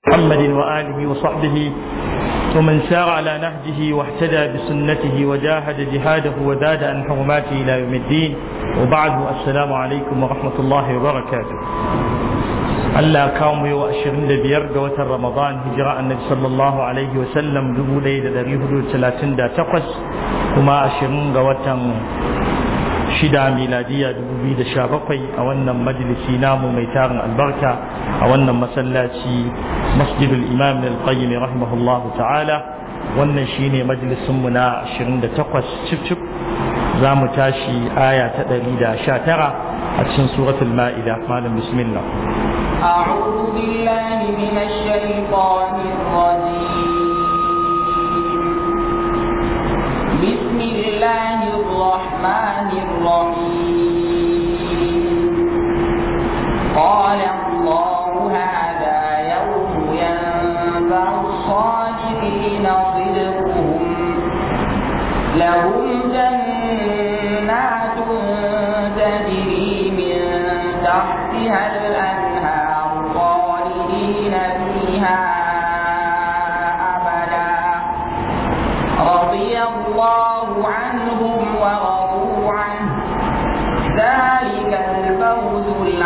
محمد وآله وصحبه ومن سار على نهجه واهتدى بسنته وجاهد جهاده وزاد عن حرماته إلى يوم الدين وبعد السلام عليكم ورحمة الله وبركاته Allah kawo mu yau ashirin da biyar ga watan Ramadan hijira annabi sallallahu alaihi wa sallam dubu ɗaya da ɗari hudu talatin da takwas kuma ashirin ga watan shida miladiya dubu biyu da sha bakwai a wannan majalisi namu mai tarin albarka a wannan masallaci masjidul imam al-qayyim rahimahullahu ta'ala wannan shine majalisin mu na 28 cif cif za mu tashi aya ta 119 a cikin suratul ma'ida malam bismillah أعوذ بالله من الشيطان الرجيم بسم الله الرحمن الرحيم قال الله هذا يوم ينفع الصادقين صدقهم لهم جنات تجري من تحتها الأنهار خالدين فيها أبدا رضي الله عنهم ورضوا عنه ذلك الفوز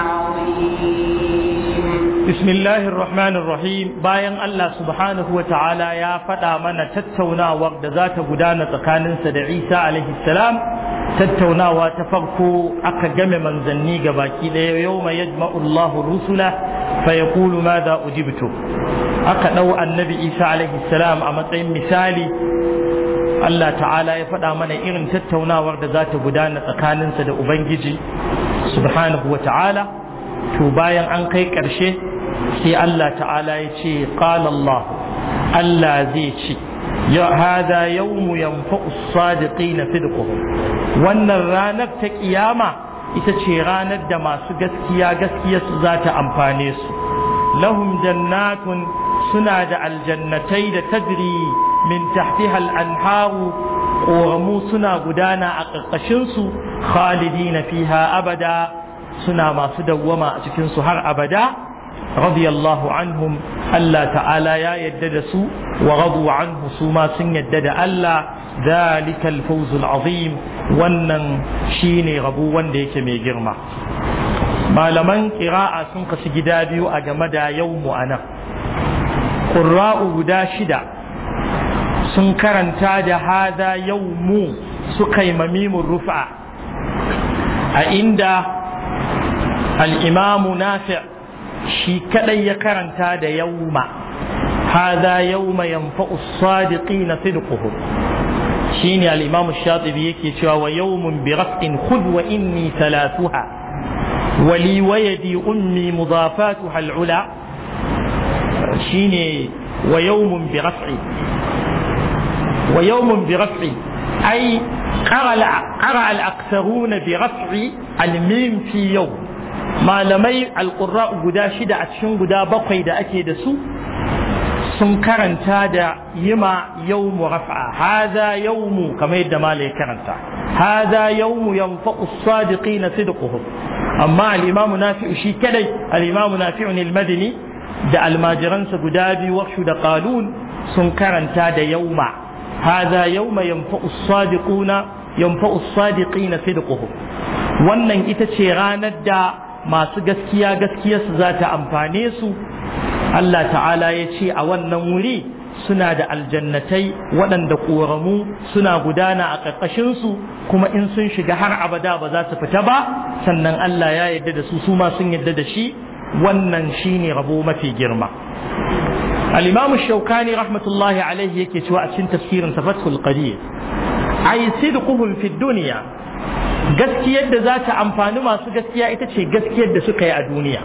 العظيم بسم الله الرحمن الرحيم bayan Allah subhanahu wa ta'ala ya faɗa mana tattaunawar da za ta gudana tsakaninsa da Isa alaihi salam tattaunawa ta farko aka game manzanni ga baki ɗaya yau mai yajma'u Allahu rusula fa yaqulu madha ujibtu aka ɗau annabi Isa alaihi salam a matsayin misali Allah ta'ala ya faɗa mana irin tattaunawar da za ta gudana tsakaninsa da Ubangiji subhanahu wa ta'ala to bayan an kai ƙarshe sai Allah ta'ala ya ce qala Allah Allah zai ce ya hada yawmu yanfa'u as-sadiqina sidquhum wannan ranar ta kiyama ita ce ranar da masu gaskiya gaskiya su za ta amfane su lahum jannatun suna da aljannatai da tadri min tahtiha al-anharu ƙoramu suna gudana a ƙarƙashinsu khalidina fiha abada suna masu dawwama a cikinsu har abada radiyallahu anhum Allah ta'ala ya yadda da su wa radu anhu su ma sun yadda da Allah ذلك الفوز العظيم wannan shine rabu wanda yake mai girma malaman ƙira'a sun kasu gida biyu a game da yawmu anan ƙurra'u guda shida sun karanta da hada yawmu suka yi mamimun rufa a inda al'imamu nafi' shi kadai ya karanta da yawma hada yawma yanfa'u sadiqina sidquhum shine al-imamu shatibi yake cewa wa yawmun bi raf'in khudh wa inni thalathuha wa li wayadi ummi mudafatuha al-ula shine wa yawmun bi raf'in ويوم برفع أي قرأ, قرأ الأكثرون برفع الميم في يوم ما لمي القراء قدا شدة أتشن قدا بقي دا أكيد سو sun karanta da yima yawmu raf'a hadha yawmu kamar yadda malai karanta hadha yawmu yanfa'u as-sadiqin sidquhum amma al-imam nafi'u shi kadai al-imam nafi'u al-madini da almajiransa guda biyu warshu da qalun sun karanta da yawma هذا يوم ينفع الصادقون ينفع الصادقين صدقهم wannan ita ce ranar da masu gaskiya gaskiyarsu za ta amfane su Allah ta'ala ya ce a wannan wuri suna da aljannatai waɗanda ƙoramu suna gudana a ƙarƙashinsu kuma in sun shiga har abada ba za su fita ba sannan Allah ya yarda da su su ma sun yarda da shi wannan shine rabo mafi girma الإمام الشوكاني رحمة الله عليه يكي سواء سن تفسير فتح القدير أي صدقهم في الدنيا gaskiyar da za ta amfani masu gaskiya ita ce gaskiyar da suka yi a duniya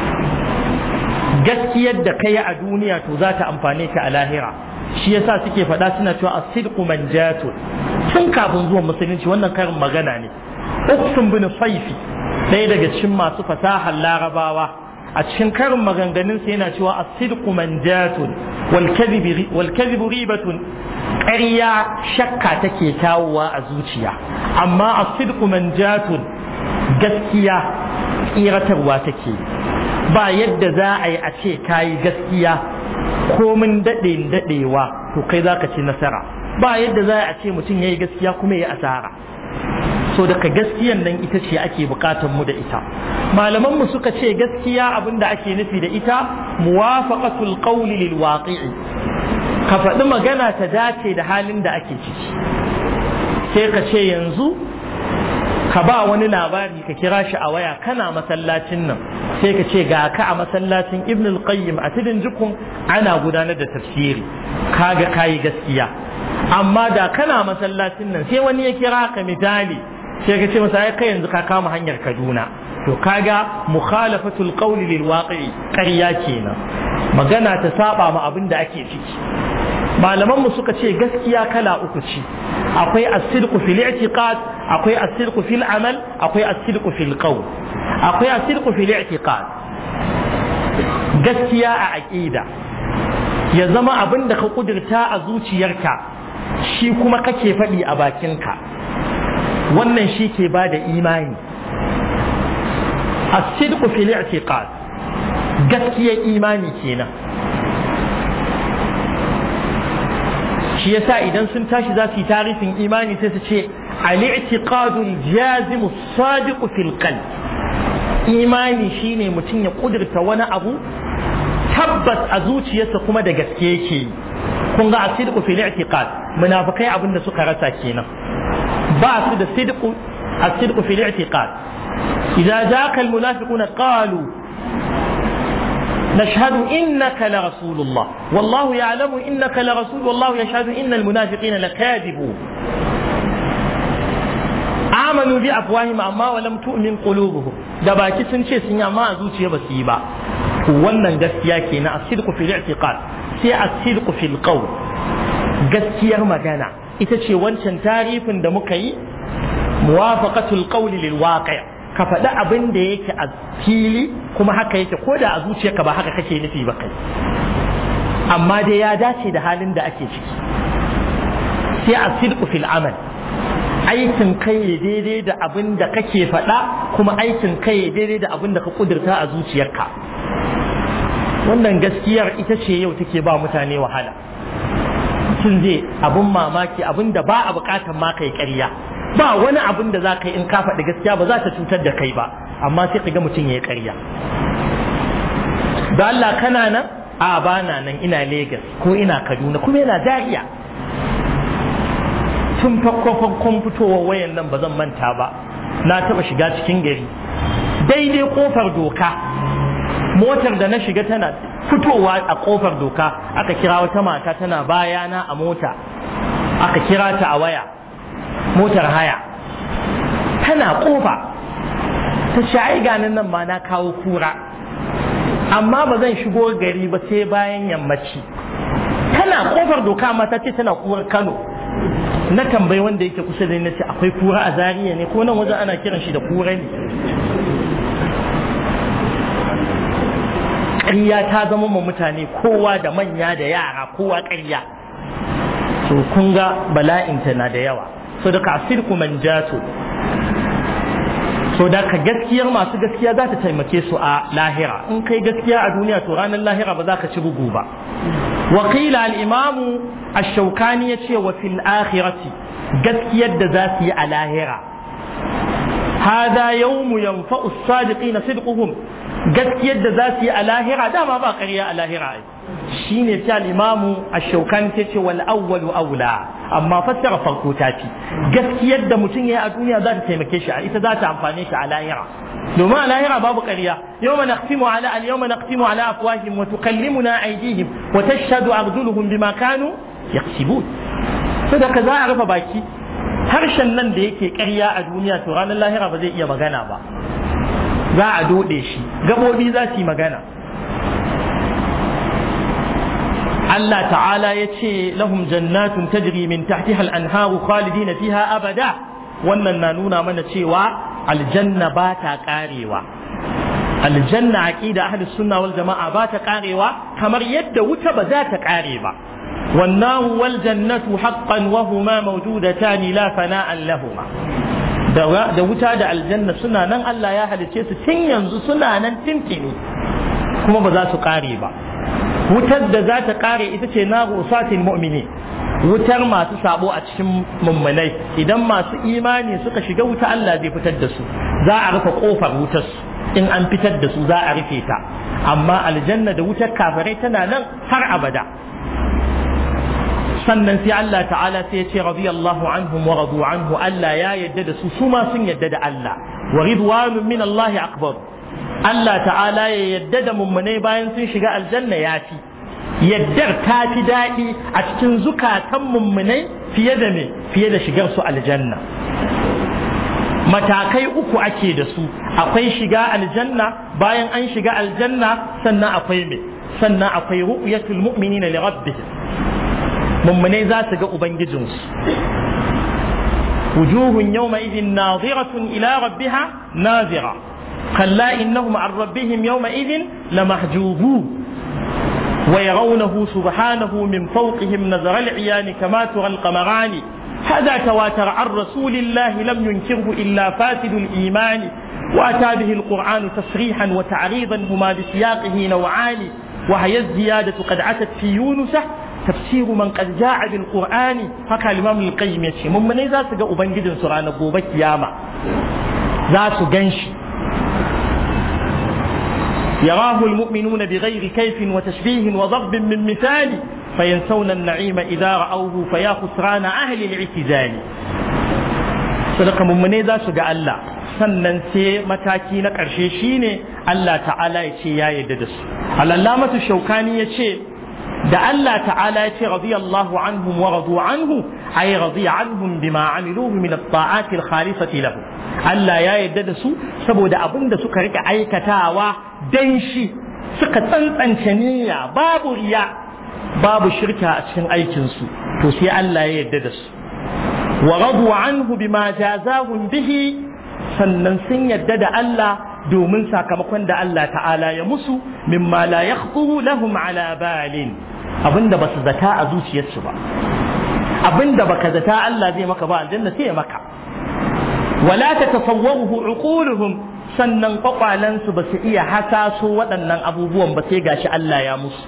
gaskiyar da ka yi a duniya to za ta amfane ka a lahira shi yasa suke faɗa suna cewa a sidqu manjatun tun kafin zuwan musulunci wannan karin magana ne uksun bin saifi ɗaya daga cikin masu fasahar larabawa a cikin karin maganganunsa yana cewa as-sidqu manjatun wal kadhibu ribatun ƙarya shakka take kawowa a zuciya amma as-sidqu manjatun gaskiya tsiratarwa take ba yadda za a yi a ce kayi gaskiya komin daɗe daɗewa to kai za ka ci nasara ba yadda za a ce mutum ya yi gaskiya kuma ya asara so daga gaskiyan nan ita ce ake bukatar mu da ita malaman mu suka ce gaskiya abin da ake nufi da ita muwafaqatul qawli lil waqi'i ka faɗi magana ta dace da halin da ake ciki sai ka ce yanzu ka ba wani labari ka kira shi a waya kana masallacin nan sai ka ce ga ka a masallacin ibn al-qayyim a tudun jikun ana gudanar da tafsiri kaga kayi gaskiya amma da kana masallacin nan sai wani ya kira ka misali sai ka ce masa kai yanzu ka kama hanyar Kaduna to kaga mukhalafatul qawli lil waqi'i ƙarya kenan magana ta saba ma abin da ake ciki malaman mu suka ce gaskiya kala uku ce akwai as-sidqu fil i'tiqad akwai as-sidqu fil amal akwai as-sidqu fil qawl akwai as-sidqu fil i'tiqad gaskiya a aqida ya zama abin da ka kudurta a zuciyarka shi kuma kake faɗi a bakinka wannan shi ke ba da imani as-sidqu fil i'tiqad gaskiyar imani kenan shi yasa idan sun tashi za su yi tarifin imani sai su ce al-i'tiqadu al-jazim as-sadiq fil qalb imani shine mutum ya kudurta wani abu tabbas a zuciyarsa kuma da gaske yake kun ga as-sidqu fil i'tiqad munafikai abin da suka rasa kenan ba su da sidqu as-sidqu fil i'tiqad idza jaaka al-munafiquna qalu نشهد إنك لرسول الله والله يعلم إنك لرسول والله يشهد إن المنافقين لكاذبون آمنوا بأفواههم أما ولم تؤمن قلوبهم da baki sun ce sun yi amma a zuciya ba su yi ba wannan gaskiya ke na asirku fil i'tiqad sai asirku fil qawl gaskiyar magana ita ce wancan tarifin da muka yi muwafaqatul qawli lil waqi' ka faɗi abin da yake a fili kuma haka yake ko da a zuciyarka ba haka kake nufi ba kai amma dai ya dace da halin da ake ciki sai a sidku fil amal aikin kai daidai da abin da kake faɗa kuma aikin kai daidai da abin da ka kudurta a zuciyarka wannan gaskiyar ita ce yau take ba mutane wahala mutum zai abin mamaki abin da ba a bukatar ma kai ƙarya ba wani abin da za ka yi in ka faɗi gaskiya ba za ta cutar da kai ba amma sai ka ga mutum ya yi ƙarya da Allah kana nan a ba na nan ina Legas ko ina Kaduna kuma yana dariya tun farko farkon fitowar wayan nan ba zan manta ba na taɓa shiga cikin gari daidai kofar doka motar da na shiga tana fitowa a kofar doka aka kira wata mata tana bayana a mota aka kira ta a waya motar haya tana kofa ta sha'i ganin nan ma na kawo kura amma ba zan shigo gari ba sai bayan yammaci tana kofar doka ma ta ce tana kurar kano na tambayi wanda yake kusa da na ce akwai kura a zariya ne ko nan wajen ana kiran shi da kura ne ƙarya ta zama ma mutane kowa da manya da yara kowa ƙarya to kun ga bala'inta na da yawa so da asirku man jato so da ka gaskiyar masu gaskiya za ta taimake su a lahira in kai gaskiya a duniya to ranar lahira ba za ka ci bugu ba wakila al-imamu ash-shawkani yace wa fil akhirati gaskiyar da za su yi a lahira hada yawmu yanfa'u as-sadiqina sidquhum gaskiyar da za su yi a lahira dama ba ƙarya a lahira ai shine sai al-imamu ash-shawkani ta ce wal awwalu aula amma fassara farko ta fi gaskiyar da mutum ya a duniya za ta taimake shi a ita za ta amfane shi a lahira domin a lahira babu ƙarya yawma naqtimu ala al yawma naqtimu ala afwahihim wa tukallimuna aydihim wa tashhadu arjuluhum bima kanu yaksibun saboda za a rufe baki harshen nan da yake ƙarya a duniya to ranar lahira ba zai iya magana ba za a dode shi gabobi za su yi magana Allah ta'ala ya ce lahum jannatun tajri min tahtiha al-anharu khalidina fiha abada wannan na nuna mana cewa aljanna ba ta karewa aljanna aqida ahli sunna wal jama'a ba ta karewa kamar yadda wuta ba za ta kare ba والنار والجنة حقا وهما موجودتان لا فناء لهما da wuta da aljanna suna nan Allah ya halice su tun yanzu suna nan tintini kuma ba za su kare ba wutar da za ta kare ita ce na usatil mu'mini wutar masu sabo a cikin mummunai idan masu imani suka shiga wuta Allah zai fitar da su za a rufe kofar wutar su in an fitar da su za a rufe ta amma aljanna da wutar kafirai tana nan har abada sannan sai Allah ta'ala sai ya ce radiyallahu anhum wa radu anhu Allah ya yadda da su su ma sun yadda da Allah wa ridwanun min Allah akbar Allah ta'ala ya yadda da mummunai bayan sun shiga aljanna ya fi yaddar ta fi daɗi a cikin zukatan mummunai fiye da me fiye da shigar su aljanna matakai uku ake da su akwai shiga aljanna bayan an shiga aljanna sannan akwai me sannan akwai ru'yatul mu'minina li rabbihim mummunai za su ga ubangijinsu wujuhun yawma idin naziratun ila rabbiha nazira kalla innahum an rabbihim yawma idin lamahjubun ويرونه سبحانه من فوقهم نظر العيان كما ترى القمران هذا تواتر عن رسول الله لم ينكره إلا فاسد الإيمان وأتى به القرآن تصريحا وتعريضا هما بسياقه نوعان وهي الزيادة قد عتت في يونس تفسير من قد جاء بالقرآن هكا الإمام القيم يتشي من من ذات جاء بنجد سرعان قوبة ياما ذات جنشي يراه المؤمنون بغير كيف وتشبيه وضرب من مثال فينسون النعيم إذا رأوه فيا خسران أهل الاعتزال sadaka mummune za su ga Allah sannan sai mataki na ƙarshe shine Allah ta'ala ya ce ya yarda da su alallamatu shaukani ya ce da Allah ta'ala ya ce radiyallahu anhum wa radu anhu ay radiya anhum bima amiluhu min at-ta'ati al-khalisati lahu Allah ya yarda da su saboda abin da suka rika aikatawa dan shi suka tsantsance niyya babu riya babu shirka a cikin aikin su to sai Allah ya yarda da su wa radu anhu bima jazahum bihi sannan sun yarda da Allah domin sakamakon da Allah ta'ala ya musu mimma la yakhطuru lahum ala balin abinda ba su zata a zuciyarsu ba abinda baka zata Allah zai maka ba aljanna sai ya maka wala tatasawwaruhu uquluhum sannan kwakwalansu ba su iya hasaso waɗannan abubuwan ba sai gashi Allah ya musu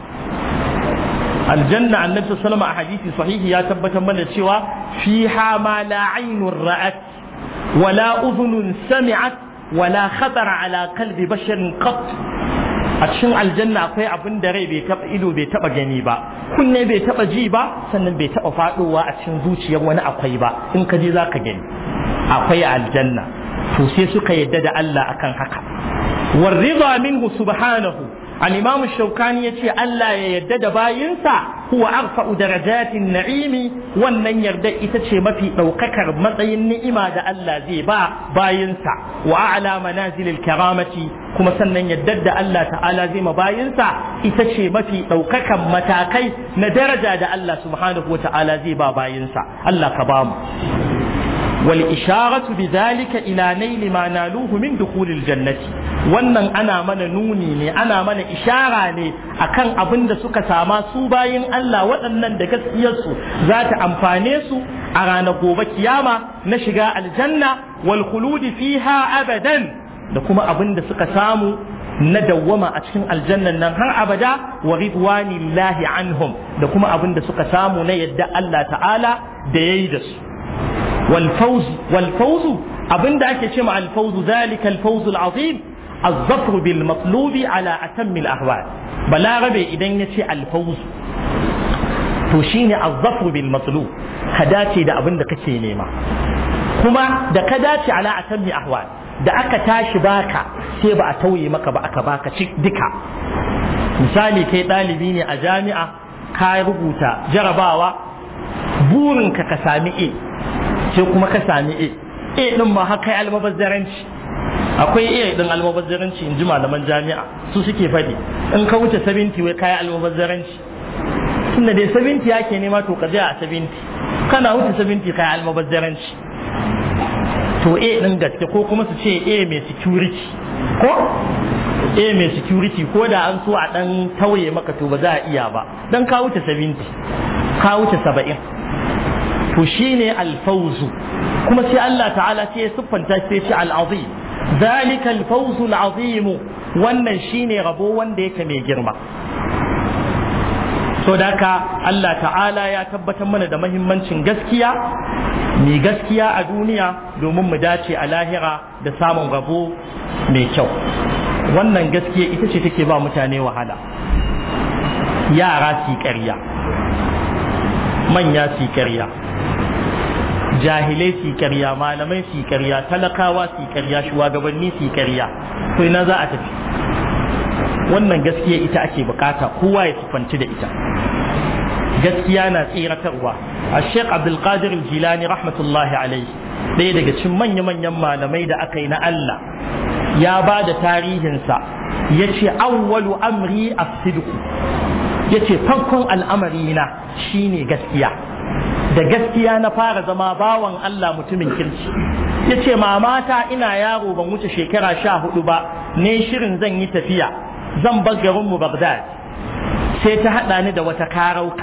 aljanna annabi sallallahu a hadisi sahihi ya tabbatar mana cewa fiha ma la aynun ra'at wala udhunun sami'at wala khatara ala qalbi basharin qat a cikin aljanna akwai abin da rai bai taba ido bai taba gani ba kunne bai taba ji ba sannan bai taba fadowa a cikin zuciyar wani akwai ba in ka je zaka gani akwai aljanna to sai suka yadda da Allah akan haka warida minhu subhanahu al-imam shaukani yace Allah ya yadda da bayinsa huwa arfa'u darajatin na'imi wannan yarda ita ce mafi daukakar matsayin ni'ima da Allah zai ba bayinsa wa a'la manazilil karamati kuma sannan yadda da Allah ta'ala zai ma bayinsa ita ce mafi daukakan matakai na daraja da Allah subhanahu wa ta'ala zai ba bayinsa Allah ka bamu والإشارة بذلك إلى نيل ما نالوه من دخول الجنة wannan ana mana nuni ne ana mana ishara ne akan abin da suka sama su bayin Allah waɗannan da gaskiyarsu za ta amfane su a ranar gobe kiyama na shiga aljanna wal khuludi fiha abadan da kuma abin da suka samu na dawwama a cikin aljannan nan har abada wa ridwanillahi anhum da kuma abin da suka samu na yadda Allah ta'ala da yayi da su والفوز والفوز أبن دا أكي شمع الفوز ذلك الفوز العظيم الظفر بالمطلوب على أتم الأهوال بلا ربي إذن يشي الفوز توشيني الظفر بالمطلوب كداتي دا أبن دا كشي نيما كما دا كداتي على أتم الأهوال da aka tashi baka sai ba a tauye maka ba aka baka duka misali kai ɗalibi ne a jami'a ka rubuta jarabawa burinka ka sami A sai kuma ka sami A A din ma haka almabazzaranci akwai A din almabazzaranci in ji malaman jami'a su suke faɗi in ka wuce 70 wai kayi almabazzaranci tunda dai 70 yake nema to ka a 70 kana wuce 70 kayi almabazzaranci to A din gaske ko kuma su ce A mai security ko A mai security ko da an so a dan tauye maka to ba za a iya ba dan ka wuce 70 ka wuce 70 to shine alfauzu kuma sai Allah ta'ala sai ya siffanta sai ce al'azim zalika alfawzu al'azim wannan shine rabo wanda yake mai girma so da haka Allah ta'ala ya tabbatar mana da mahimmancin gaskiya mai gaskiya a duniya domin mu dace a lahira da samun rabo mai kyau wannan gaskiya ita ce take ba mutane wahala yara su ƙarya manya su ƙarya jahilai su ƙarya malamai su ƙarya talakawa su ƙarya shugabanni su ƙarya to ina za a tafi wannan gaskiya ita ake bukata kowa ya sifanci da ita gaskiya na tsiratarwa a sheikh abdulkadir jilani rahmatullahi alaihi ɗaya daga cikin manya-manyan malamai da aka yi na Allah ya ba da tarihinsa ya ce awwalu amri a ya ce farkon al'amari na shine gaskiya da gaskiya na fara zama bawan Allah mutumin kirki ya ce mamata ina yaro ban wuce shekara sha hudu ba ne shirin zan yi tafiya zan bar garinmu Baghdad sai ta haɗa ni da wata karauka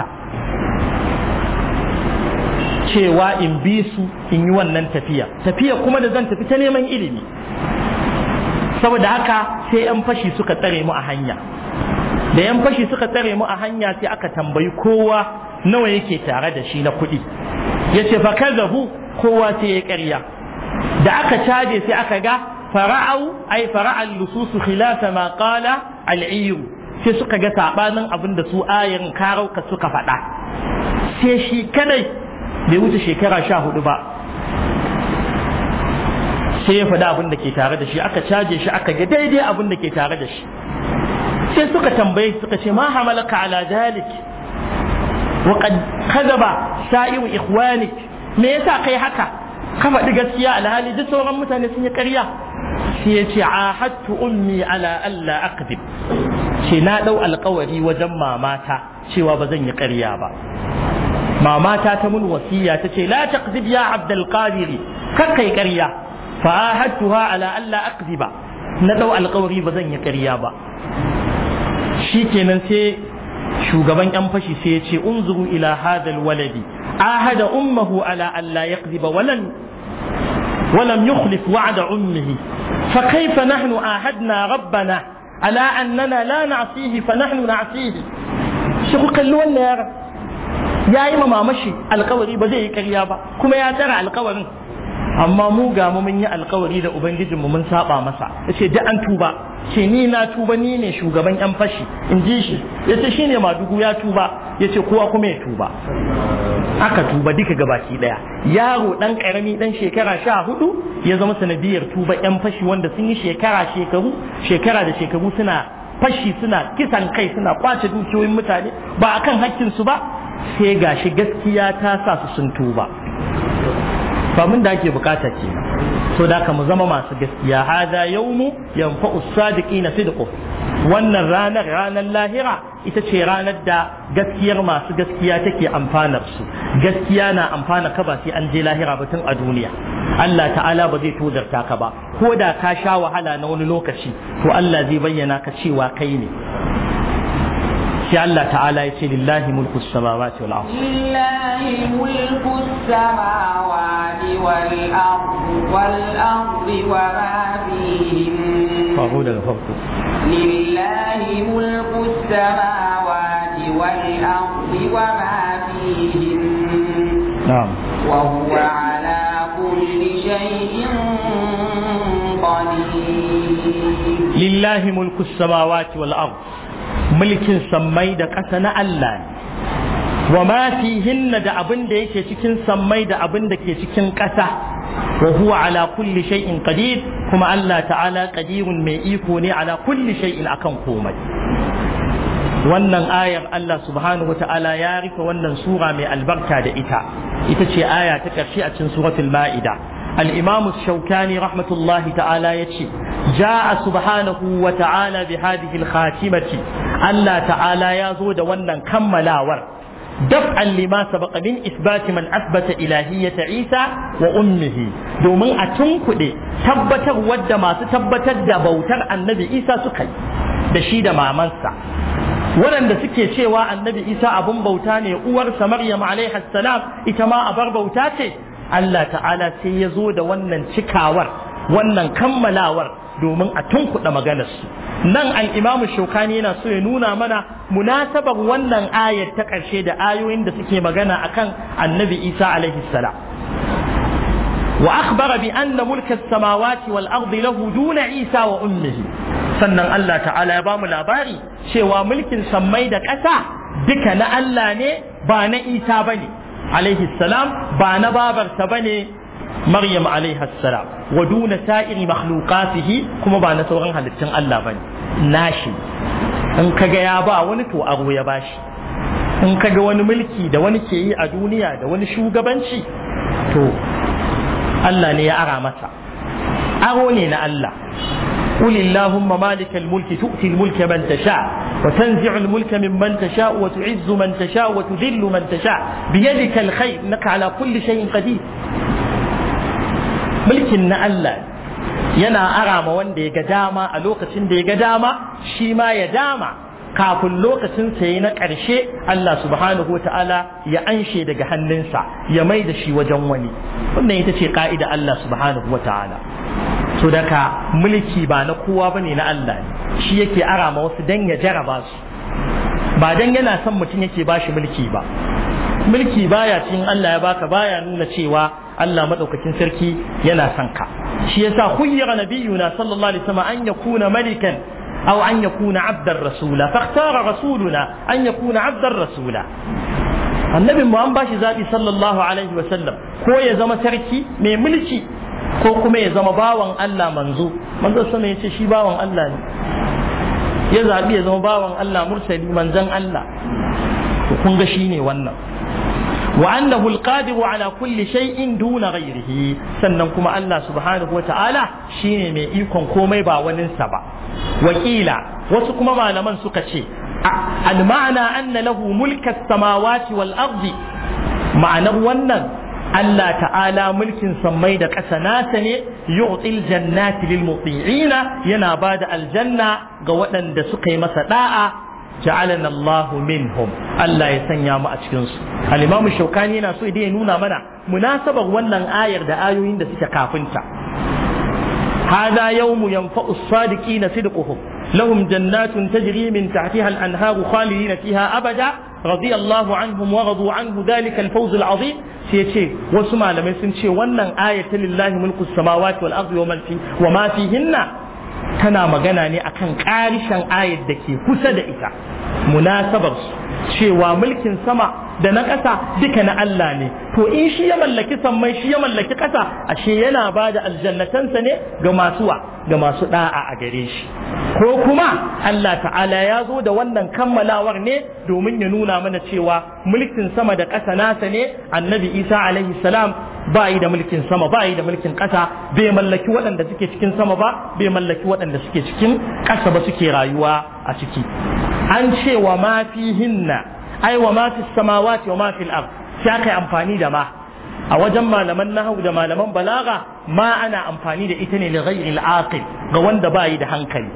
cewa in bi su in yi wannan tafiya tafiya kuma da zan tafi ta neman ilimi saboda haka sai 'yan fashi suka tsare mu a hanya da 'yan fashi suka tsare mu a hanya sai aka tambayi kowa nawa yake tare da shi na kuɗi ya ce fa kazabu kowa sai ya ƙarya da aka caje sai aka ga fara'au ai fara'al lususu khilafa ma qala al'iyu sai suka ga sabanin abin da su ayin karauka suka faɗa sai shi kadai bai wuce shekara sha hudu ba sai ya faɗi abin da ke tare da shi aka caje shi aka ga daidai abin da ke tare da shi sai suka tambaye suka ce ma hamalaka ala dalik wa qad kadaba sa'iru ikhwanik me yasa kai haka ka faɗi gaskiya alhali duk sauran mutane sun yi ƙarya sai ya ce ahadtu ummi ala alla aqdib ce na ɗau alkawari wajen mamata cewa ba zan yi ƙarya ba mamata ta mun wasiya ta ce la taqdib ya abdul qadiri kar kai ƙarya fa ahadtuha ala alla aqdiba na ɗau alkawari ba zan yi ƙarya ba shikenan sai shugaban yan fashi sai ya ce unzuru ila hadal waladi ahada ummuhu ala alla yaqdiba walan ولم يخلف وعد أمه فكيف نحن آهدنا ربنا على أننا لا نعصيه فنحن نعصيه شكو قالوا ولا يا رب يا إما مشي القوري بزي كريابا كما يا ترى القوري amma mu ga mu mun yi alkawari da ubangijin mu mun saba masa yace da an tuba ce ni na tuba ni ne shugaban yan fashi in ji shi yace shine madugu ya tuba yace kowa kuma ya tuba aka tuba duka gabaki daya yaro dan karami dan shekara sha hudu ya zama sanadiyar tuba yan fashi wanda sun yi shekara shekaru shekara da shekaru suna fashi suna kisan kai suna kwace dukiyoyin mutane ba akan hakkin su ba sai gashi gaskiya ta sa su sun tuba ba mun da ake bukata ke so da ka mu zama masu gaskiya hada yawmu yanfa'u sadiqina sidqu wannan ranar ranar lahira ita ce ranar da gaskiyar masu gaskiya take amfanar su gaskiya na amfana ka ba sai an je lahira ba tun a duniya Allah ta'ala ba zai tozarta ka ba ko da ka sha wahala na wani lokaci to Allah zai bayyana ka cewa kai ne sai Allah ta'ala ya ce lillahi mulku samawati wal ardh lillahi mulku samawati wal ardh wal ardh wa ma fihim fahu daga farko lillahi mulku samawati wal ardh wa ma fihim na'am wa huwa ala kulli shay'in qadir lillahi mulku samawati wal ardh mulkin sammai da ƙasa na Allah ne wa ma fihinna da abin da yake cikin sammai da abin da ke cikin ƙasa wa huwa ala kulli shay'in qadir kuma Allah ta'ala qadirun mai iko ne ala kulli shay'in akan komai wannan ayar Allah subhanahu wata'ala ya rufe wannan sura mai albarka da ita ita ce aya ta ƙarshe a cikin suratul ma'ida الإمام الشوكاني رحمة الله تعالى يتشي جاء سبحانه وتعالى بهذه الخاتمة الله تعالى يزود ونن كملاور دفعا لما سبق من إثبات من أثبت إلهية عيسى وأمه دومن أتنكد تبتر ود ما تتبتر دبوتر النبي عيسى سكي دشيد ما منسى waɗanda suke cewa annabi isa abun bauta ne uwarsa maryam alaihi salam ita ma abar bauta ce Allah ta'ala sai ya zo da wannan cikawar wannan kammalawar domin a tunkuɗa maganarsu nan al'imamu shaukani yana so ya nuna mana munasabar wannan ayar ta ƙarshe da ayoyin da suke magana akan annabi isa alaihi salam wa akhbara bi anna mulka samawati wal ardi lahu duna isa wa ummihi sannan Allah ta'ala ya bamu labari cewa mulkin sammai da ƙasa duka na Allah ne ba na isa bane alaihi salam ba na babarsa bane Maryam alaihi salam wa duna sa'iri makhluqatihi kuma ba na sauran halittun Allah bane nashi in kaga ya ba wani to aro ya bashi in kaga wani mulki da wani ke yi a duniya da wani shugabanci to Allah ne ya ara masa aro ne na Allah قل اللهم مالك الملك تؤتي الملك من تشاء وتنزع الملك ممن تشاء وتعز من تشاء وتذل من تشاء بيدك الخير انك على كل شيء قدير mulkin na Allah yana arama wanda ya ga dama a lokacin da ya ga dama shi ma ya dama kafin lokacin sa na ƙarshe Allah subhanahu wa ta'ala ya anshe daga hannunsa ya mai da shi wajen wani wannan ita ce ka'ida Allah subhanahu wa ta'ala so daga mulki ba na kowa bane na Allah ne shi yake arama wasu dan ya jaraba su ba dan yana son mutum yake bashi mulki ba mulki baya cikin Allah ya baka baya nuna cewa Allah madaukakin sarki yana son ka shi yasa khuyyira nabiyuna sallallahu alaihi wasallam an yakuna malikan aw an yakuna abdar rasula fakhtara rasuluna an yakuna abdar rasula annabi mu an bashi zabi sallallahu alaihi wasallam ko ya zama sarki mai mulki ko kuma ya zama bawan Allah manzo manzo sama yace shi bawan Allah ne ya zabi ya zama bawan Allah mursali manzon Allah kun ga shine wannan وأنه القادر على كل شيء دون غيره sannan kuma Allah subhanahu wa ta'ala shine mai ikon komai ba waninsa ba wakila wasu kuma malaman suka ce al-ma'ana anna lahu mulka samawati wal ardi ma'anar wannan Allah ta'ala mulkin sammai da ƙasa nasa ne yu'til jannati lil muti'ina yana bada aljanna ga waɗanda suka yi masa da'a ja'alana Allah minhum Allah ya sanya mu a cikin su al-Imam Shawkani yana so idan ya nuna mana munasabar wannan ayar da ayoyin da suke kafinta هذا يوم ينفع الصادقين صدقهم لهم جنات تجري من تحتها الأنهار خالدين فيها أبدا رضي الله عنهم ورضوا عنه ذلك الفوز العظيم سيتشي وسمع لما يسنشي ونن آية لله ملك السماوات والأرض وما, في وما فيهن tana magana ne akan ƙarishen ayar da ke kusa da ita munasabar cewa mulkin sama da na ƙasa duka na Allah ne to in shi ya mallaki sammai shi ya mallaki ƙasa ashe yana ba da aljannatansa ne ga masu wa ga masu da'a a gare shi ko kuma Allah ta'ala ya zo da wannan kammalawar ne domin ya nuna mana cewa mulkin sama da ƙasa nasa ne annabi Isa alaihi salam ba yi da mulkin sama ba yi da mulkin ƙasa bai mallaki waɗanda suke cikin sama ba bai mallaki waɗanda suke cikin ƙasa ba suke rayuwa a ciki an ce wa ma fihinna ai wa ma fi samawati wa ma fil ard sai aka yi amfani da ma a wajen malaman nahwu da malaman balaga ma ana amfani da ita ne li ghairi al ga wanda ba yi da hankali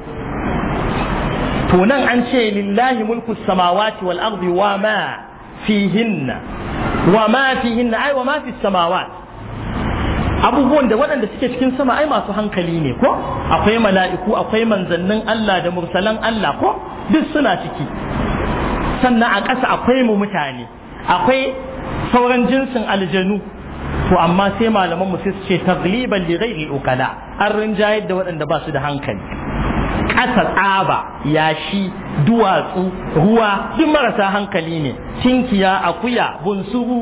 to nan an ce lillahi mulku samawati wal ardi wa ma fihinna wa ma fihinna ai wa ma fi samawati abubuwan da waɗanda suke cikin sama ai masu hankali ne ko akwai mala'iku akwai manzannin Allah da mursalan Allah ko duk suna ciki sannan a ƙasa akwai mu mutane akwai sauran jinsin aljanu to amma sai malaman mu sai su ce tagliban li ghairi ukala an rinjayar da waɗanda ba su da hankali ƙasa tsaba yashi duwatsu ruwa duk marasa hankali ne tinkiya akuya bunsuru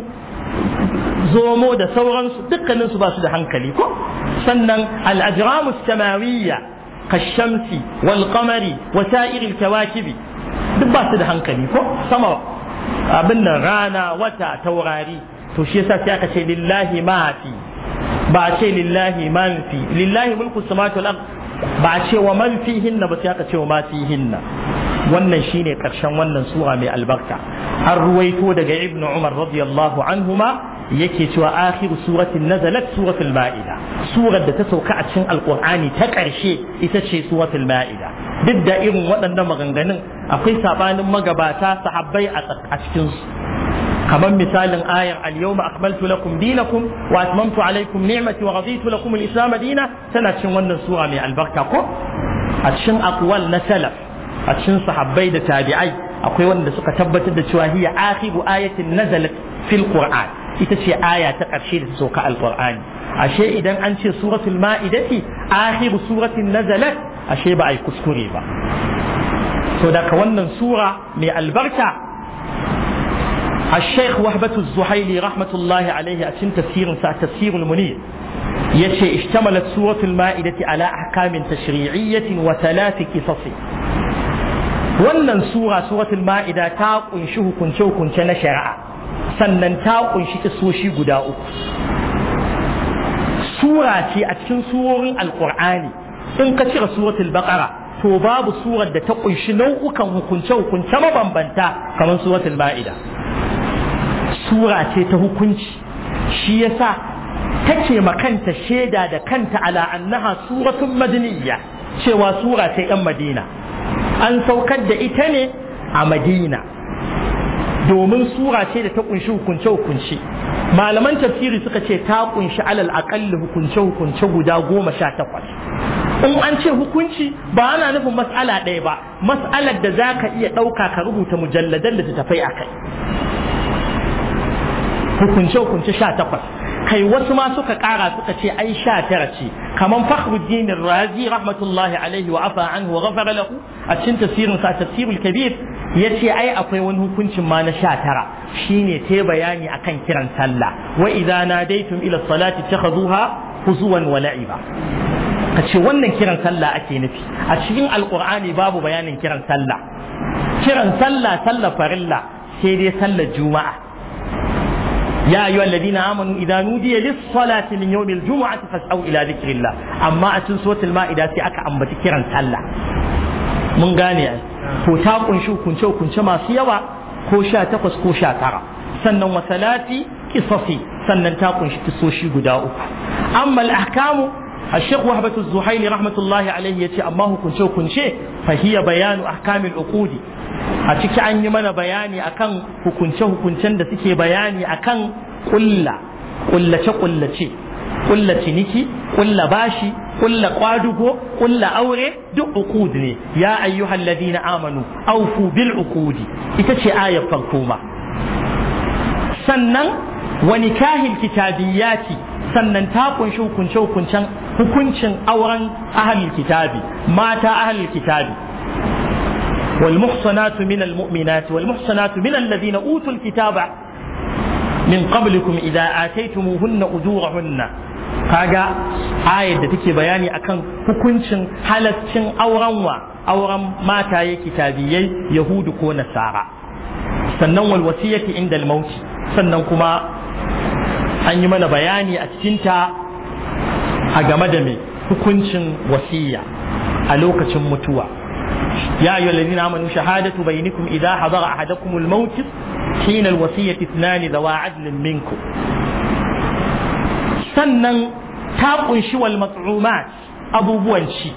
zomo da sauransu dukkaninsu ba su da hankali ko sannan al'ajramus samawiyya kashamsi wal qamari wa sa'iril kawakibi duk ba su da hankali ko sama abin nan rana wata taurari to shi yasa sai aka ce lillahi ma fi ba a ce lillahi man fi lillahi mulku samawati wal ard ba a ce wa man fihinna ba sai aka ce wa ma fihinna wannan shine karshen wannan sura mai albarka an ruwaito daga ibnu umar radiyallahu anhuma yake cewa akhiru suratin nazalat suratul ma'ida surar da ta sauka a cikin alqur'ani ta karshe ita ce suratul ma'ida duk da irin waɗannan maganganun akwai sabanin magabata sahabbai a cikin su kamar misalin ayar al-yawma akmaltu lakum dinakum wa atmamtu alaykum ni'mati wa raditu lakum al-islam dina tana cikin wannan sura mai albarka ko a cikin aqwal na salaf a cikin sahabbai da tabi'ai akwai wanda suka tabbatar da cewa hiya akhiru ayatin nazalat fil qur'an ita ce aya ta ƙarshe da ta sauka alqur'ani ashe idan an ce suratul ma'idati akhiru suratin nazalat ashe ba ai kuskure ba to daga wannan sura mai albarka الشيخ وهبة الزحيلي رحمة الله عليه أتم تفسير تفسير المنير يشي اشتملت سورة المائدة على أحكام تشريعية وثلاث قصص wannan sura suratul ma'ida ta kunshi hukunce hukunce na shari'a sannan ta kunshi kisoshi guda uku sura ce a cikin surorin alkur'ani in ka cire suratul baqara to babu surar da ta kunshi nau'ukan hukunce hukunce mabambanta kamar suratul ma'ida sura ce ta hukunci shi yasa take makanta shaida da kanta ala annaha suratun madaniyya cewa sura ce yan madina an saukar da ita ne a madina domin sura ce da ta kunshi hukunce hukunce malaman tafsiri suka ce ta kunshi alal aƙalli hukunce hukunce guda goma sha takwas in an ce hukunci ba ana nufin mas'ala ɗaya ba mas'alar da za ka iya ɗauka ka rubuta mujalladan da ta tafai a kai hukunce-hukunce sha takwas kai wasu ma suka kara suka ce ai sha tara ce kaman fakhruddin razi rahmatullahi alaihi wa afa anhu wa ghafara lahu a cikin tafsirin sa tafsirul kabir yace ai akwai wani hukuncin ma na sha tara shine ta bayani akan kiran sallah wa idza nadaitum ila salati takhuduha huzuwan wa la'iba kace wannan kiran sallah ake nufi a cikin alqur'ani babu bayanin kiran sallah kiran sallah sallah farilla sai dai sallar juma'a يا أيها الذين آمنوا إذا نودي للصلاة من يوم الجمعة فاسعوا إلى ذكر الله أما أتن سورة المائدة أكا أم بتكرا سلا من غاني ko ta kunshi kunce kunce masu yawa ko sha takwas ko sha tara sannan wasalati kisasi sannan ta kunshi kisoshi guda uku amma al-ahkamu الشيخ وهبة الزهيلي رحمة الله عليه يتي أما هو كنشو كنشي فهي بيان أحكام العقود أتيك أن يمن بياني أكن كنشو كنشن دا تكي بياني أكن قلة قلة قلة قلة نيكي قلة باشي قلة قادوكو قلة أوري دو عقود يا أيها الذين آمنوا أوفوا بالعقود إتشي آية فرقومة سنن ونكاه الكتابيات sannan ta kunshi hukunce hukuncen hukuncin auren ahlul kitabi mata ahlul kitabi wal muhsanatu min al mu'minat wal muhsanatu min alladhina utul kitaba min qablikum idza ataytumuhunna ujurahunna kaga ayar da take bayani akan hukuncin halaccin auren wa auren mataye kitabiyai yahudu ko nasara sannan wal wasiyati inda al mauti sannan kuma an yi mana bayani a cikinta a game da mai hukuncin wasiya a lokacin mutuwa ya ayyuhal ladina amanu shahadatu bainakum idza hadara ahadakum al-maut hina al-wasiyati ithnani dawa adlin minkum sannan ta kunshi wal mat'umat abubuwan ci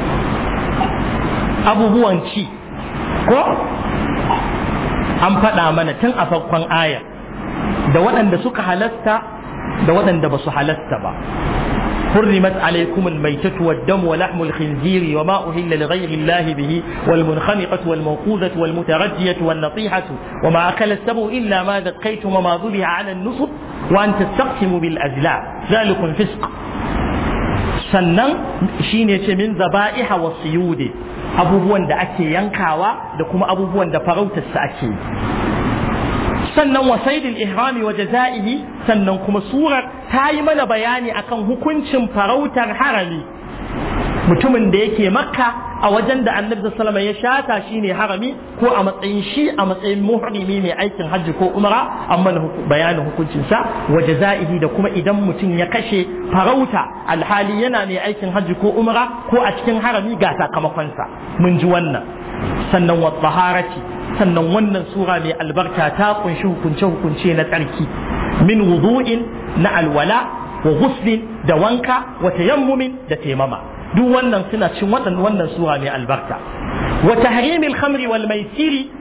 abubuwan ci ko an faɗa mana tun a farkon aya da waɗanda suka halasta da waɗanda ba su halasta ba حرمت عليكم الميتة والدم ولحم الخنزير وما أهل لغير الله به والمنخنقة والموقوذة والمتردية والنطيحة وما أكل السبع إلا ما ذقيتم وما ذبح على النصب وأن تستقسموا بالأزلام ذلك فسق sannan shine ce min zaba'iha wa siyudi abubuwan da ake yankawa da kuma abubuwan da farautarsa ake sannan wa saidil ihrami wa jaza'ihi sannan kuma surar ta yi mana bayani akan hukuncin farautar harami mutumin da yake makka a wajen da annabi sallama ya shata shine harami ko a matsayin shi a matsayin muhrimi mai aikin hajji ko umra amma bayanin hukuncinsa wa jaza'ihi da kuma idan mutum ya kashe farauta alhali yana mai aikin hajji ko umra ko a cikin harami ga sakamakonsa mun ji wannan sannan wa taharati sannan wannan sura mai albarka ta kunshi hukunce-hukunce na tsarki min wudu'in na alwala wa ghuslin da wanka wa tayammumin da taimama duk wannan suna cin wannan wannan sura mai albarka wa tahrimil khamri wal maisiri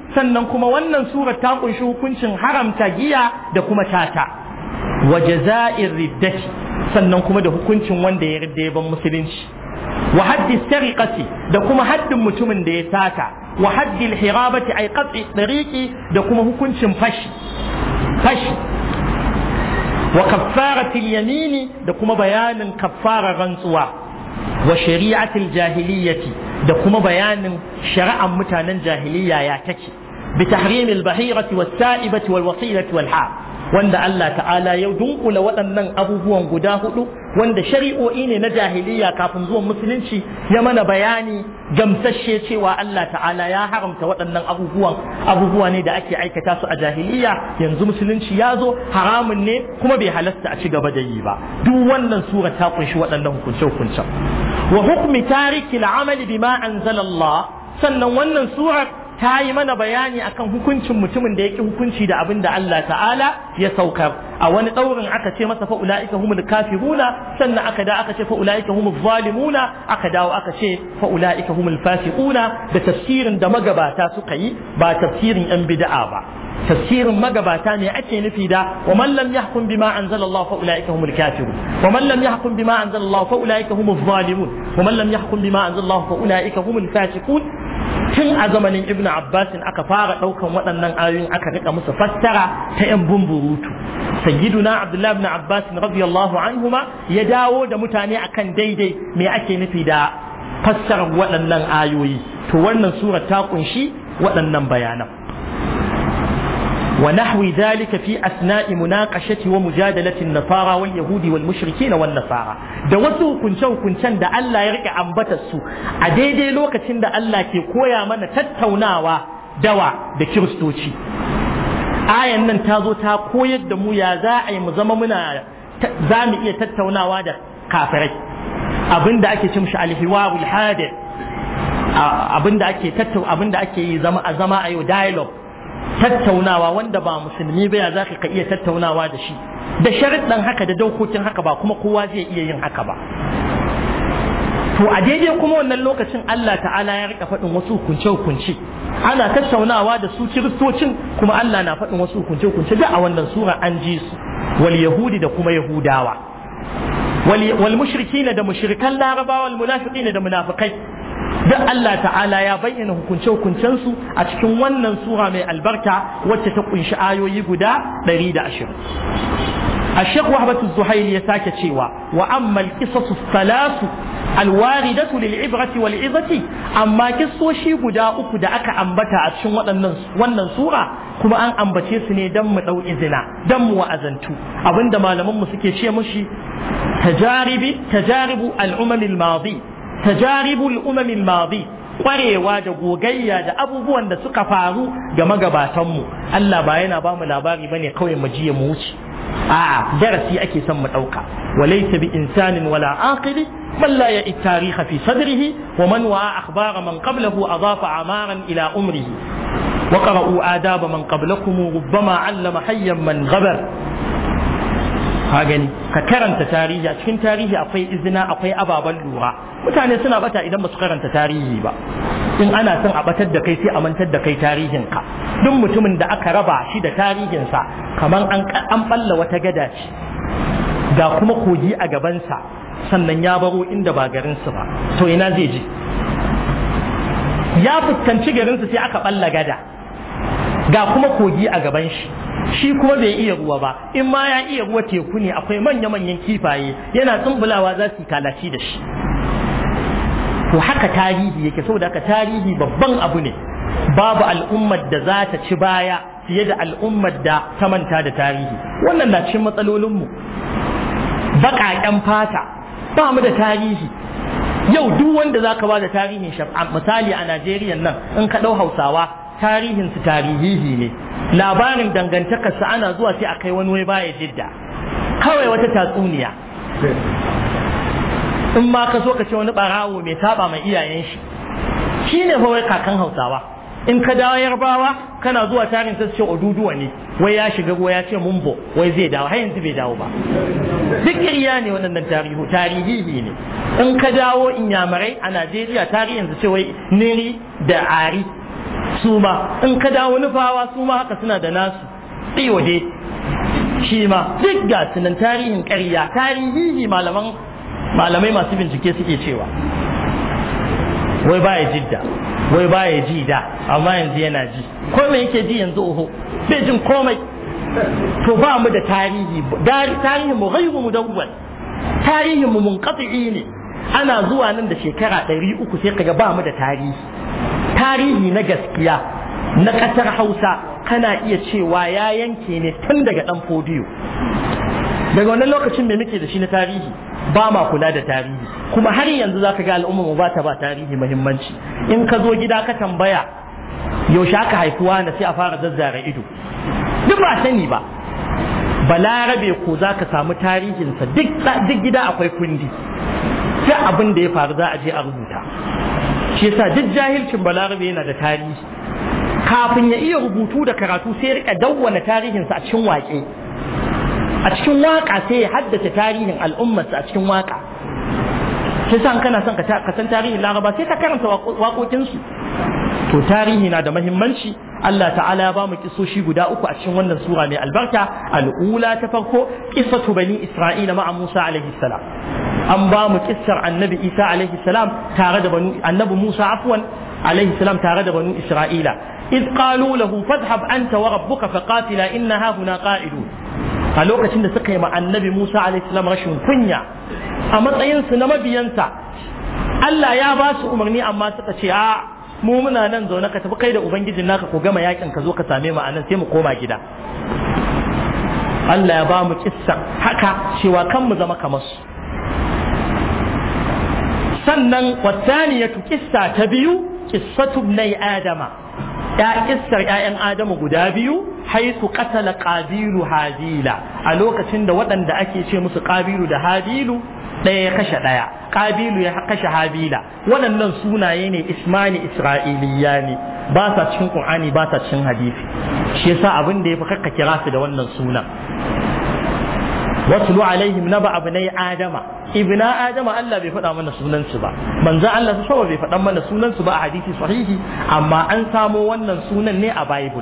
sannan kuma wannan sura ta kunshi hukuncin haramta giya da kuma tata wa jaza'ir riddati sannan kuma da hukuncin wanda ya ridda ban musulunci wa haddi sariqati da kuma haddin mutumin da ya sata wa haddi al-hirabati ay qat'i tariqi da kuma hukuncin fashi fashi wa kaffaratil yamini da kuma bayanin kaffara rantsuwa wa shari'atil jahiliyyati da kuma bayanin shari'ar mutanen jahiliya ya take bi tahrimil bahirati was sa'ibati wal wasilati wal ha wanda Allah ta'ala ya dunkula waɗannan abubuwan guda hudu wanda shari'o'i ne na jahiliya kafin zuwan musulunci ya mana bayani gamsashe cewa Allah ta'ala ya haramta waɗannan abubuwan abubuwa ne da ake aikata su a jahiliya yanzu musulunci ya zo haramun ne kuma bai halasta a ci gaba da yi ba duk wannan sura ta kunshi waɗannan hukunce-hukuncen wa hukmi tariki al'amali bima anzala Allah sannan wannan surar ta yi mana bayani akan hukuncin mutumin da ya ƙi hukunci da abin da Allah ta'ala ya saukar a wani ɗaurin aka ce masa fa'ula'ika humul kafiruna sannan aka da aka ce fa'ula'ika humul zalimuna aka dawo aka ce fa'ula'ika humul fasiquna da tafsirin da magabata suka yi ba tafsirin yan bid'a ba tafsirin magabata ne ake nufi da wa man lam yahkum bima anzala Allah fa ulaika humul kafirun wa man lam yahkum bima anzala Allah fa ulaika humuz zalimun wa man lam yahkum bima anzala Allah fa ulaika humul fasiqun tun a zamanin Ibn Abbas aka fara daukan waɗannan ayoyin aka rika musu fassara ta yan bumburutu sayyiduna Abdullah ibn Abbas radiyallahu anhuma ya dawo da mutane akan daidai me ake nufi da fassarar waɗannan ayoyi to wannan sura ta kunshi waɗannan bayanan ونحو ذلك في أثناء مناقشة ومجادلة النصارى واليهود والمشركين والنصارى da wasu hukunce-hukuncen da Allah ya rike ambatar su a daidai lokacin da Allah ke koya mana tattaunawa dawa da kiristoci ayan nan ta zo ta koyar da mu ya za a yi mu zama muna za mu iya tattaunawa da kafirai abinda ake cin shi alhiwarul hadir abinda ake tattau abinda ake yi zama a zama a yau dialogue tattaunawa wanda ba musulmi ba ya za ka iya tattaunawa da shi da sharuɗan haka da dokokin haka ba kuma kowa zai iya yin haka ba to a daidai kuma wannan lokacin Allah ta'ala ya rika faɗin wasu hukunce hukunce ana tattaunawa da su kiristocin kuma Allah na faɗin wasu hukunce hukunce da a wannan sura an ji su wal yahudi da kuma yahudawa wal mushrikina da mushrikan larabawa wal munafiqina da munafikai duk Allah ta'ala ya bayyana hukunce-hukuncensu a cikin wannan sura mai albarka wacce ta kunshi ayoyi guda 120 الشيخ وهبة الزهيري يساك تشيوا وأما القصص الثلاث الواردة للعبرة والعظة أما قصة شي قدا أكدا أكا أنبتا أتشن ونن سورة كما أن أنبتي سني دم أو إذنا دم وأذنتو أبن دم لمن مسكي شي مشي تجارب تجارب الأمم الماضي tajaribul umamil madi kwarewa da gogayya da abubuwan da suka faru ga magabatanmu Allah ba yana ba mu labari bane kawai mu jiya mu wuce a'a darasi ake son mu dauka walaysa bi insanin wala aqili man la ya'i tarikha fi sadrihi wa man wa akhbara man qablahu adafa amaran ila umrihi wa qara'u adaba man qablakum rubbama 'allama hayyan man ghabar ka gani ka karanta tarihi a cikin tarihi akwai izina akwai ababen lura mutane suna bata idan ba su karanta tarihi ba in ana son a batar da kai sai a mantar da kai tarihinka duk mutumin da aka raba shi da tarihinsa kamar an an balla wata gada ce ga kuma kogi a gabansa sannan ya baro inda ba garinsu ba to ina zai je ya fuskanci garinsu sai aka balla gada ga kuma kogi a gaban shi shi kuma bai iya ruwa ba in ma ya iya ruwa teku ne akwai manya-manyan kifaye yana tsumbulawa za su kalaci da shi to haka tarihi yake saboda haka tarihi babban abu ne babu al'ummar da za ta ci baya fiye da al'ummar da ta manta da tarihi wannan na cikin matsalolinmu baƙaƙen fata ba mu da tarihi yau duk wanda za ka ba da tarihin misali a najeriya nan in ka ɗau hausawa tarihinsu tarihihi ne labarin dangantakarsa ana zuwa sai a kai wani wai baya jidda kawai wata tatsuniya in ma ka so ka ce wani barawo mai saba mai iyayen shi shi ne fa wai kakan hausawa in ka dawo yarbawa kana zuwa tarin sai ce oduduwa ne wai ya shiga ruwa ya ce mumbo wai zai dawo har yanzu bai dawo ba duk ƙirya ne waɗannan tarihu tarihihi ne in ka dawo inyamurai a najeriya tarihin su ce wai niri da ari su ma in ka dawo nufawa su ma haka suna da nasu tsiwade shi ma duk ga sunan tarihin ƙarya tarihi malaman malamai masu bincike suke cewa wai baya jidda wai baya ji da amma yanzu yana ji ko me yake ji yanzu oho bai jin komai to ba mu da tarihi tarihin mu ghairu mudawwal tarihin mu munqati ne ana zuwa nan da shekara ɗari uku sai kaga ba mu da tarihi tarihi na gaskiya na ƙasar hausa kana iya cewa ya yanke ne tun daga ɗan fodiyo daga wannan lokacin me muke da shi na tarihi ba ma kula da tarihi kuma har yanzu za ka ga al'umma mu ba ta ba tarihi muhimmanci in ka zo gida ka tambaya yaushe aka haifuwa na sai a fara zazzara ido duk ba sani ba balarabe ko za ka samu tarihinsa duk gida akwai kundi sai abin da ya faru za a je a rubuta shi yasa duk jahilcin balarabe yana da tarihi kafin ya iya rubutu da karatu sai rika dawwana tarihinsa a cikin waƙe a cikin waƙa sai ya haddace tarihin al'ummarsa a cikin waƙa sai sa kana son ka san tarihin laraba sai ka karanta waƙoƙinsu to tarihi na da mahimmanci Allah ta'ala ya ba mu kisoshi guda uku a cikin wannan sura mai albarka al'ula ta farko qissatu bani isra'ila ma'a Musa alaihi salam an ba mu kissar annabi Isa alaihi salam tare da banu annabi Musa afwan alaihi salam tare da banu Isra'ila id qalu lahu fadhhab anta wa rabbuka faqatila inna ha huna qa'idun a lokacin da suka yi ma annabi Musa alaihi salam rashin kunya a matsayin su na mabiyansa Allah ya ba su umarni amma suka ce a mu muna nan zaune ka tafi kai da ubangijin naka ko gama yakin ka zo ka same mu anan sai mu koma gida Allah ya ba mu kissa haka cewa kan mu zama kamar su sannan wasaniyatu kissa ta biyu qissatu ibnai adama ya kissar ƴaƴan adamu guda biyu haitu qatala qabilu hadila a lokacin da waɗanda ake ce musu qabilu da hadilu ɗaya ya kashe ɗaya ƙabilu ya kashe habila waɗannan sunaye ne ismani isra'iliya ne ba sa cikin ƙur'ani ba sa cikin hadisi shi yasa abin da ya fi kakka kira su da wannan sunan watlu alaihim naba abnai adama ibna adama Allah bai faɗa mana sunan su ba manzon Allah su bai faɗa mana sunan su ba a hadisi sahihi amma an samo wannan sunan ne a bible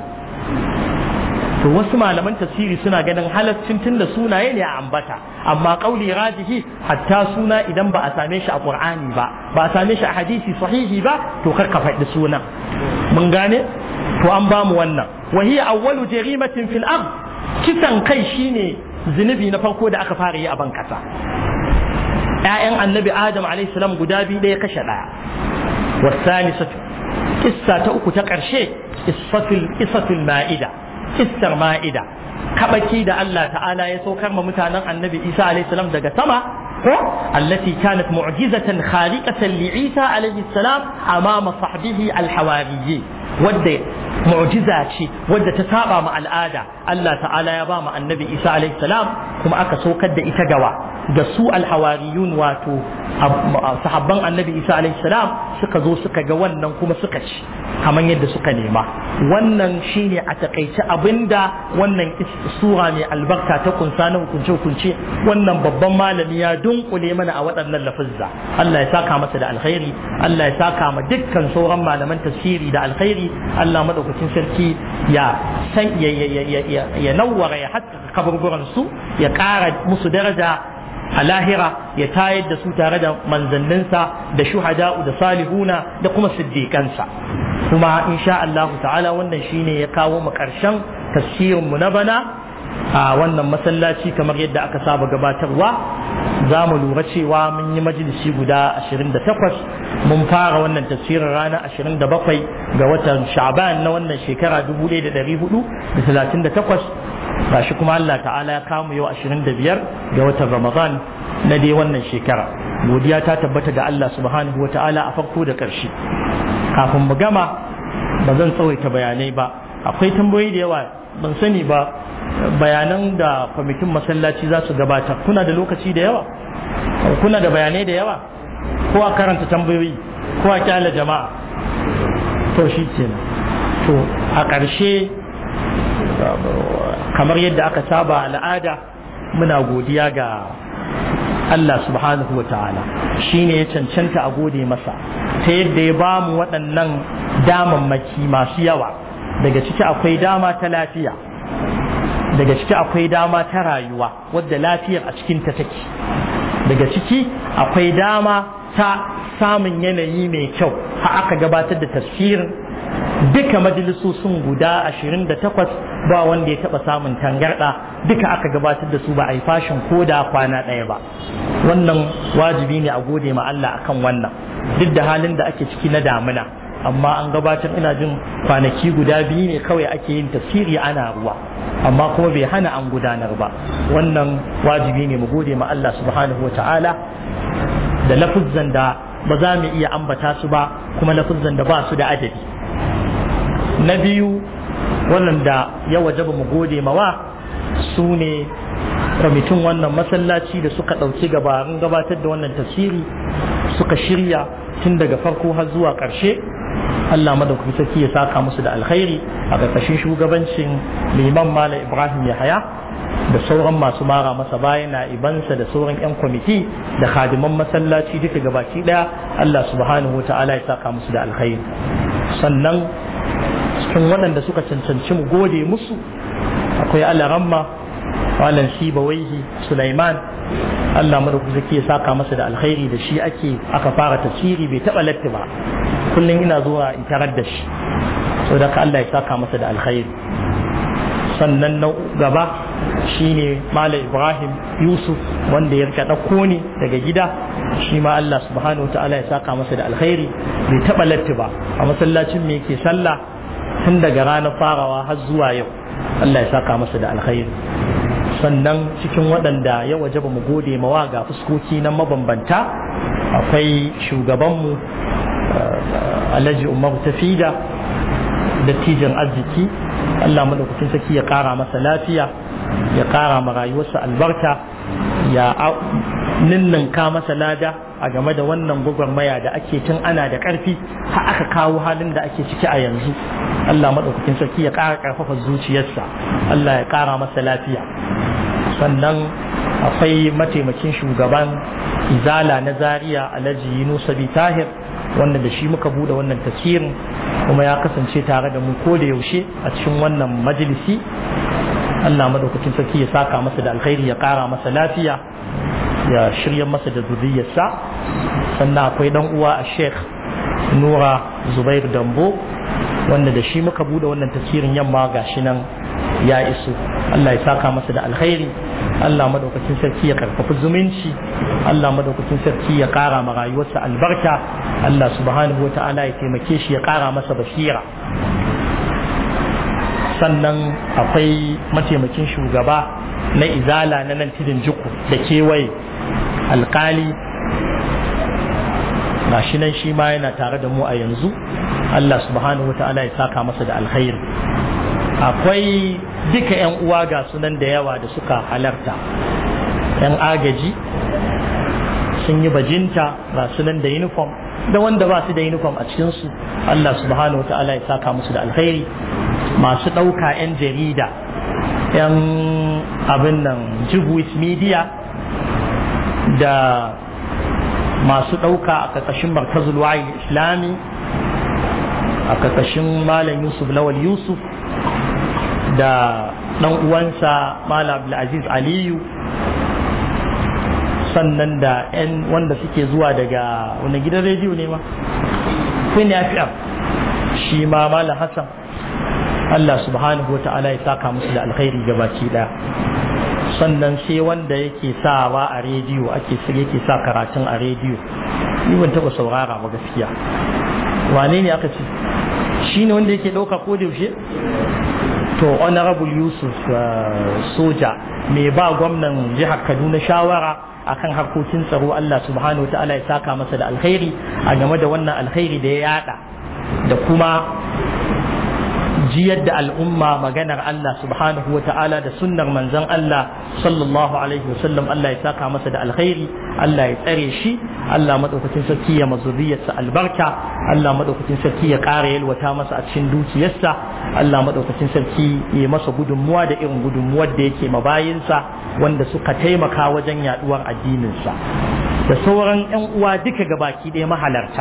to wasu malaman tafsiri suna ganin halaccin tunda sunaye ne a ambata amma kauli rajihi hatta suna idan ba a same shi a qur'ani ba ba a same shi a hadisi sahihi ba to kar ka faɗi sunan mun gane to an ba mu wannan wa hiya awwalu jarimatin fil ard kisan kai shine zunubi na farko da aka fara yi a ban kasa ƴaƴan annabi adam alayhi salam guda biyu ɗaya kashe ɗaya wasalisatu kissa ta uku ta ƙarshe qissatul qissatul ma'ida kissar ma'ida kabaki da Allah ta'ala ya saukar ma mutanen annabi Isa alaihi salam daga sama ko allati kanat mu'jizatan khaliqatan li Isa alaihi salam amama sahbihi alhawariyyi wadda mu'jiza ce wadda ta saba ma al'ada Allah ta'ala ya ba mu annabi Isa alaihi salam kuma aka saukar da ita gawa da su alhawariyun wato sahabban annabi Isa alaihi salam suka zo suka ga wannan kuma suka ci kamar yadda suka nema wannan shine a takaice abinda wannan sura mai albarka ta kunsa na hukunce hukunce wannan babban malami ya dunkule mana a waɗannan lafazza Allah ya saka masa da alkhairi Allah ya saka ma dukkan sauran malaman tafsiri da alkhairi Allah madaukakin sarki ya san ya ya ya ya nawwara ya hatta kaburburan su ya ƙara musu daraja a lahira ya tayar da su tare da manzanninsa da shuhada'u da salihuna da kuma siddiƙansa kuma insha Allah ta'ala wannan shine ya kawo mu ƙarshen tafsirin mu na bana a wannan masallaci kamar yadda aka saba gabatarwa za mu lura cewa mun yi majalisi guda 28 mun fara wannan tafsirin ranar 27 ga watan sha'ban na wannan shekara 1438 gashi kuma Allah ta'ala ya kamu yau 25 ga watan Ramadan na dai wannan shekara godiya ta tabbata ga Allah subhanahu wa ta'ala a farko da ƙarshe kafin mu gama ba zan tsawaita bayanai ba akwai tambayoyi da yawa ban sani ba bayanan da kwamitin masallaci za su gabatar kuna da lokaci da yawa kuna da bayanai da yawa ko a karanta tambayoyi ko a kyala jama'a to shi kenan to a ƙarshe kamar yadda aka saba al'ada muna godiya ga Allah subhanahu wa ta'ala shi ne ya cancanta a gode masa ta yadda ya ba mu waɗannan damammaki masu yawa daga ciki akwai dama ta lafiya daga ciki akwai dama ta rayuwa wadda lafiyar a cikinta take daga ciki akwai dama ta samun yanayi mai kyau har aka gabatar da tafsirin duka majalisosin guda 28 ba wanda ya taba samun tangarda duka aka gabatar da su ba a yi fashin ko da kwana ɗaya ba wannan wajibi ne a gode ma Allah akan wannan duk da halin da ake ciki na damuna amma an gabatar ina jin kwanaki guda biyu ne kawai ake yin tafsiri ana ruwa amma kuma bai hana an gudanar ba wannan wajibi ne mu gode ma Allah subhanahu wa ta'ala da lafuzzan da ba za mu iya ambata su ba kuma lafuzzan da ba su da adadi na biyu waɗanda ya wajaba mu gode mawa su ne kwamitin wannan masallaci da suka ɗauki gabarin gabatar da wannan tafsiri suka shirya tun daga farko har zuwa ƙarshe Allah madaukaki sarki ya saka musu da alkhairi a ƙarƙashin shugabancin liman Malam Ibrahim Yahaya da sauran masu mara masa bayan na ibansa da sauran 'yan kwamiti da khadiman masallaci duka gabaki ɗaya Allah subhanahu wa ta'ala ya saka musu da alkhairi sannan cikin waɗanda suka cancanci mu gode musu akwai alaramma malam shiba waihi sulaiman Allah madaukaki zaki ya saka masa da alkhairi da shi ake aka fara tafsiri bai taɓa latti ba kullum ina zuwa in tarar da shi saboda ka Allah ya saka masa da alkhairi sannan na gaba shine malam ibrahim yusuf wanda ya rika ɗauko ne daga gida shi ma Allah subhanahu wa ta'ala ya saka masa da alkhairi bai taɓa latti ba a masallacin me yake sallah tun daga ranar farawa har zuwa yau Allah ya saka masa da alkhairi sannan cikin waɗanda ya waje ba mu gode mawa ga fuskoki na mabambanta akwai shugabanmu alhaji umar tafida dattijan arziki Allah madaukakin saki ya ƙara masa lafiya ya ƙara ma rayuwarsa albarka ya ninninka masa lada a game da wannan gwagwarmaya da ake tun ana da ƙarfi har aka kawo halin da ake ciki a yanzu Allah maɗaukakin sarki ya ƙara ƙarfafa zuciyarsa Allah ya ƙara masa lafiya sannan akwai mataimakin shugaban izala na zaria alhaji yunusa bi tahir wanda da shi muka bude wannan tafsirin kuma ya kasance tare da mu ko da yaushe a cikin wannan majalisi Allah madaukakin sarki ya saka masa da alkhairi ya ƙara masa lafiya ya shirya masa da zuriyarsa sannan akwai dan uwa a sheikh nura zubair dambo wanda da shi muka bude wannan tafsirin yamma gashi nan ya iso Allah ya saka masa da alkhairi Allah madaukakin sarki ya karfafi zumunci Allah madaukakin sarki ya kara ma rayuwarsa albarka Allah subhanahu wa ta'ala ya taimake shi ya kara masa basira sannan akwai mataimakin shugaba na izala na nan tidin jiku da kewaye alkali gashi nan shi ma yana tare da mu a yanzu Allah subhanahu wa ta'ala ya saka masa da alkhairi akwai duka 'yan uwa ga sunan da yawa da suka halarta 'yan agaji sun yi bajinta ga sunan da uniform da wanda ba su da uniform a cikinsu Allah subhanahu wa ta'ala ya saka musu da alkhairi masu ɗauka 'yan jarida 'yan abin nan jibwis media da masu ɗauka a ƙarƙashin markazul wayi islami a ƙarƙashin malam yusuf lawal yusuf da ɗan uwansa malam abdulaziz aliyu sannan da 'yan wanda suke zuwa daga wani gidan rediyo ne ma queen fm shi ma malam hassan allah subhanahu wa ta'ala ya saka musu da alkhairi gabaki daya sannan sai wanda yake sawa a rediyo ake yake sa karatun a rediyo ni ban taba saurara ba gaskiya wane ne aka ce shi ne wanda yake ɗauka ko da yaushe to honorable yusuf soja mai ba gwamnan jihar kaduna shawara akan harkokin tsaro allah subhanahu wa ta'ala ya saka masa da alkhairi a game da wannan alkhairi da ya yada da kuma jiyar da al'umma maganar Allah subhanahu wa ta'ala da sunnar manzon Allah sallallahu alaihi wasallam Allah ya saka masa da alkhairi Allah ya tsare shi Allah madaukakin sarki ya mazuriyarsa albarka Allah madaukakin sarki ya ƙara yalwata masa a cikin dukiyarsa Allah madaukakin sarki ya masa gudunmuwa da irin gudunmuwar da yake mabayinsa wanda suka taimaka wajen yaduwar addininsa da sauran 'yan uwa duka gabaki ɗaya mahalarta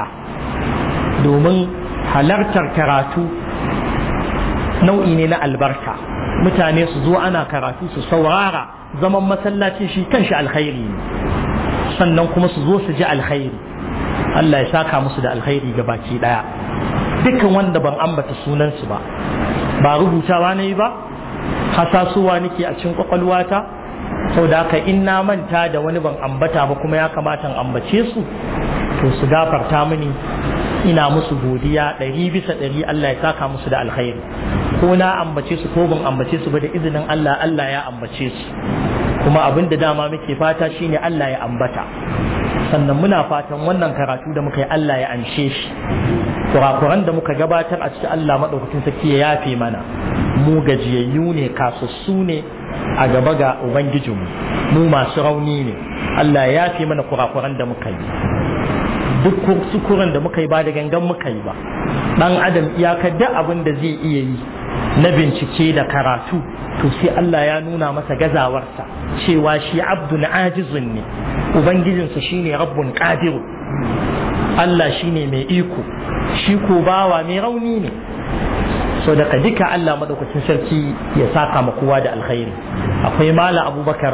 domin halartar karatu nau'i ne na albarka mutane su zo ana karatu su saurara zaman masallaci shi kanshi alkhairi ne sannan kuma su zo su ji alkhairi Allah ya saka musu da alkhairi ga baki daya dukkan wanda ban ambata sunansu ba ba rubutawa ne ba hasasuwa nake a cikin kwakwalwata sau da haka in na manta da wani ban ambata ba kuma ya kamata in ambace su to su gafarta mini ina musu godiya ɗari bisa ɗari Allah ya saka musu da alkhairi ko na ambace su ko ban ambace su ba da izinin Allah Allah ya ambace su kuma abin da dama muke fata shine Allah ya ambata sannan muna fatan wannan karatu da muka yi Allah ya anshe shi kurakuran da muka gabatar a cikin Allah maɗaukakin sarki ya yafe mana mu gajiyayyu ne kasassu ne a gaba ga ubangijinmu mu masu rauni ne Allah ya yafe mana kurakuran da muka yi duk sukuran da muka yi ba da gangan muka yi ba dan adam iyakar da abin da zai iya yi na bincike da karatu to sai Allah ya nuna masa gazawarsa cewa shi abdun ajizun ne ubangijinsa shine rabbun qadiru Allah shine mai iko shi ko bawa mai rauni ne so daga duka Allah madaukakin sarki ya saka ma kowa da alkhairi akwai mala abubakar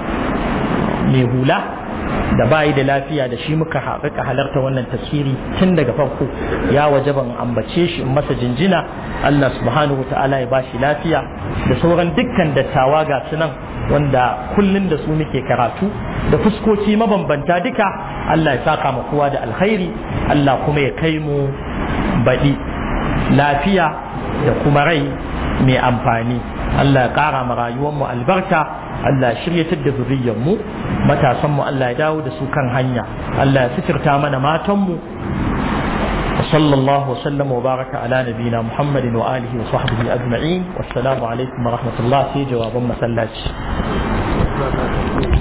mai hula da bayi da lafiya da shi muka haƙiƙa halarta wannan tasiri tun daga farko ya waje ban ambace shi in masa jinjina Allah subhanahu ta'ala ya bashi lafiya da sauran dukkan dattawa ga su nan wanda kullun da su muke karatu da fuskoki mabambanta duka Allah ya saka ma kowa da alkhairi Allah kuma ya kai mu baɗi lafiya da kuma rai mai amfani Allah ya ƙara ma rayuwarmu albarka Allah ya shiryatar da zuriyarmu matasanmu Allah ya dawo da su kan hanya Allah ya sitirta mana matanmu وصلى الله وسلم وبارك على نبينا محمد وآله وصحبه أجمعين والسلام عليكم ورحمة الله في جواب مسلاج